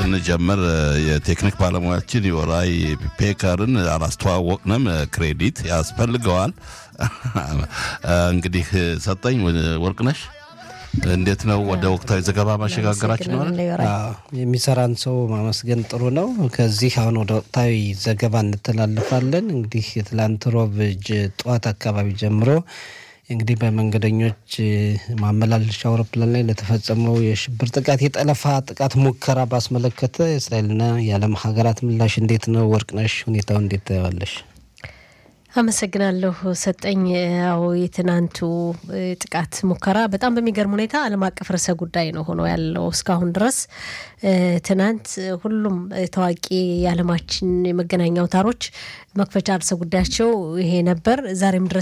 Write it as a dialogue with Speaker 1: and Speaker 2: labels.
Speaker 1: ስንጀምር የቴክኒክ ባለሙያችን የወራይ ፔከርን አላስተዋወቅንም። ክሬዲት ያስፈልገዋል። እንግዲህ ሰጠኝ ወርቅነሽ እንዴት ነው ወደ ወቅታዊ ዘገባ ማሸጋገራችን ነው?
Speaker 2: የሚሰራን ሰው ማመስገን ጥሩ ነው። ከዚህ አሁን ወደ ወቅታዊ ዘገባ እንተላለፋለን። እንግዲህ የትላንት ሮብ ጠዋት አካባቢ ጀምሮ እንግዲህ በመንገደኞች ማመላለሻ አውሮፕላን ላይ ለተፈጸመው የሽብር ጥቃት የጠለፋ ጥቃት ሙከራ ባስመለከተ የእስራኤልና የዓለም ሀገራት ምላሽ እንዴት ነው? ወርቅነሽ ሁኔታው እንዴት ታየዋለሽ?
Speaker 3: አመሰግናለሁ ሰጠኝ። ያው የትናንቱ ጥቃት ሙከራ በጣም በሚገርም ሁኔታ ዓለም አቀፍ ርዕሰ ጉዳይ ነው ሆኖ ያለው እስካሁን ድረስ። ትናንት ሁሉም ታዋቂ የዓለማችን የመገናኛ አውታሮች መክፈቻ ርዕሰ ጉዳያቸው ይሄ ነበር። ዛሬም ድረስ